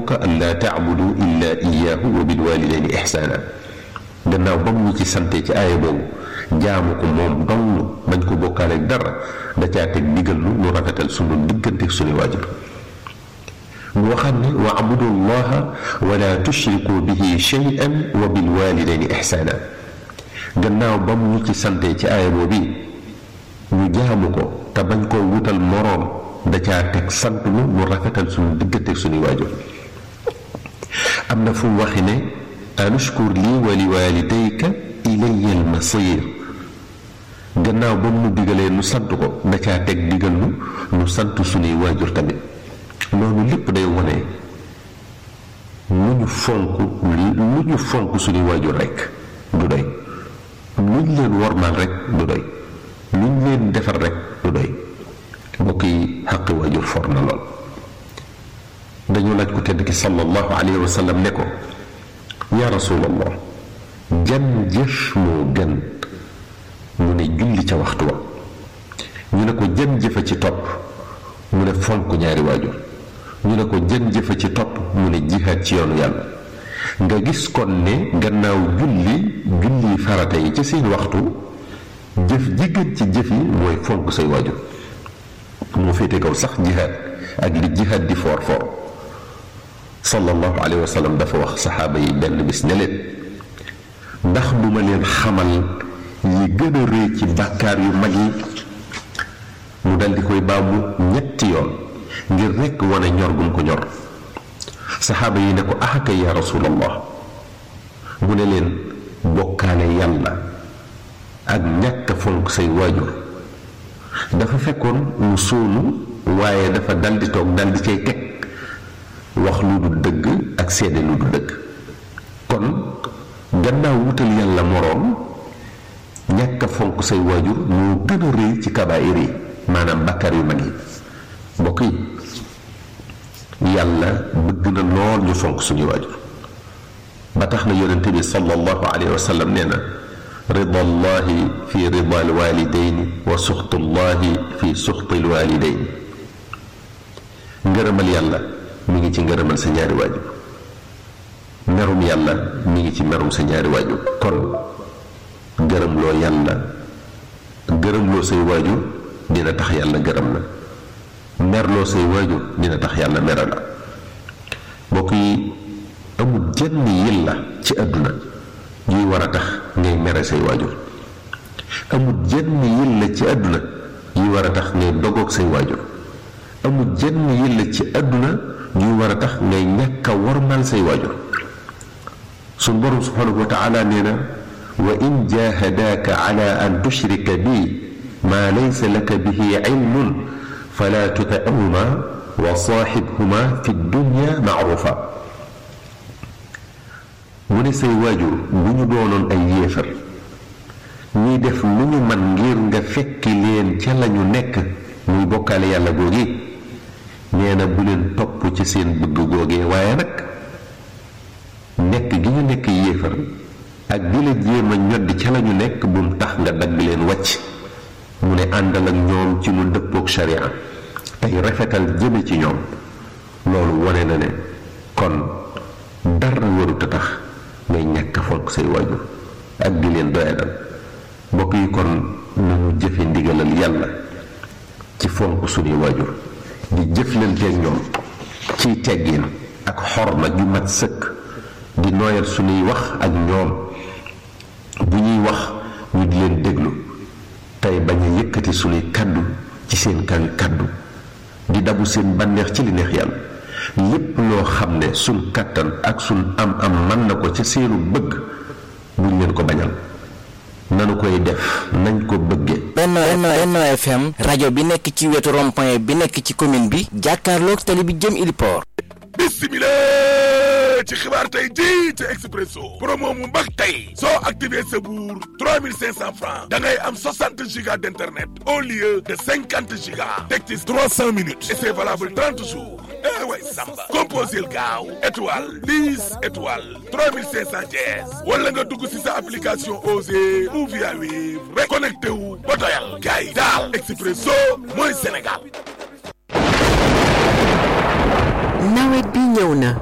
rabbuka an laa taabudu illa iyaahu wa bil walidayni ihsaana gannaaw ba mu ci sante ci aaya boobu jaamu ko moom dong bañ ko bokkaale dara da caa teg digal lu nu rafetal sunu diggante suñu waajur mu waxaat ne wa abudu llaha wala tushriku bihi shay'an wa bil walidayni ihsaana gannaaw ba mu ci sante ci aaya boobu ñu jaamu ko te bañ koo wutal moroom da caa teg sant lu nu rafetal suñu diggante suñu waajur am na fu mu waxi ne anushkur lii wa li walidayka ilayya almasir gannaaw ba mu digalee nu sant ko da caa teg digal nu nu sant suñuy waajur tamit loolu lépp day wone lu ñu fonk lu ñu fonk suñuy waajur rekk du doy luñ leen wormaal rekk du doy luñ leen defar rekk du doy mbokk yi xaqi waajur for na lool dañu laaj ko tedd ki sallallahu alayhi wa sallam ne ko yaa rasulallah jan jëf moo gën mu ne julli ca waxtu wa ñu ne ko jën jëfa ci topp mu ne fonk ñaari waajur ñu ne ko jën jëfa ci topp mu ne jihaad ci yoonu yàlla nga gis kon ne gannaaw julli julli farata yi ci seen waxtu jëf ji gën ci jëf yi mooy fonk say waajur moo féete kaw sax jihaad ak li jihaad di foor foor sallallahu alayhi wa sallam dafa wax saxaaba yi benn bis ne leen ndax du ma leen xamal yi gën a rëy ci bàkkaar yu mag yi mu dal di koy baamu ñetti yoon ngir rekk wane ñor gum ko ñor saxaaba yi ne ko axaka ya rasulallah mu ne leen bokkaale yàlla ak ñàkk fonk say waajur dafa fekkoon mu sóonu waaye dafa dal di toog dal di cay teg wax lu du dëgg ak seede lu du dëgg kon gannaaw wutal yàlla moroom ñàkk a fonk say waajur moo gën a rëy ci kabaayir yi maanaam bàkkaar yu mag yi mbokk yi yàlla bëgg na lool ñu fonk suñu waajur ba tax na yonente bi sallallahu alayhi wa sallam nee na ridallahi fi rida alwalidaini wa suxtullahi fi suxti alwalidaini ngërëmal yàlla mi ngi ci ngërëmal sa ñaari waajur merum yàlla mi ngi ci merum sa ñaari waajur kon gërëmloo yàlla gërëmloo say waajur dina tax yàlla gërëm la merloo say waajur dina tax yàlla mere la mbokk yi amul jenn yilla ci àdduna yuy war a tax ngay mere say waajur amul jenn yilla ci àdduna yuy war a tax ngay dogoog say waajur amul jenn yilla ci àdduna yuy war a tax ngay ñàkk a warmal say waajur suñ borom subhanahu wa taala nee na wa in jahadaaka ala an tushrika bi ma laysa laka bihi ilmun fala tuti'huma wa saaxibhuma fi dunya maarufa mu ne say waajur bu ñu doonoon ay yéefar ñuy def lu ñu man ngir nga fekki leen ca lañu nekk muy bokkaale yàlla googi nee na bu leen topp ci seen bëgg googee waaye nag nekk gi ñu nekk yéefar ak di la jéem a ñoddi ca lañu nekk bum tax nga dagg leen wàcc mu ne àndal ak ñoom ci lu dëppook sharia tey rafetal jëme ci ñoom loolu wane na ne kon dara warut a tax ngay ñàkk fonk say waajur ak di leen doyadal mbokk yi kon nañu jëfe ndigalal yàlla ci fonk suñuy waajur di jëflanteeg ñoom ciy teggin ak xorma ju mat sëkk di nooyal suñuy wax ak ñoom bu ñuy wax ñu di leen déglu tey bañ a yëkkati suñuy kàddu ci seen kawi kàddu di dabu seen bànneex ci li neex yàlla lépp loo xam ne suñ kàttan ak suñ am am mën na ko ca seenu bëgg buñ leen ko bañal nanu koy def nañ ko bëgge Benno Benno FM rajo bi nekk ci wetu rond-point bi nekk ci commune bi jàkkaarloog tali bi jëm Iliport bismillah ci xibaar tey ji ci Expresso promo mu mbag tey soo activé sa buur 3500 francs da ngay am 60 gigas d'internet au lieu de 50 gigas teg ci 300 minutes et c'est valable 30 jours eh way samba composel gaaw étoile 10 étoile 3500 dièse wala nga dugg si sa application Osée ou via Wave rek connecté wu ba doyal gars yi daal Expresso mooy Sénégal nawet bi ñëw na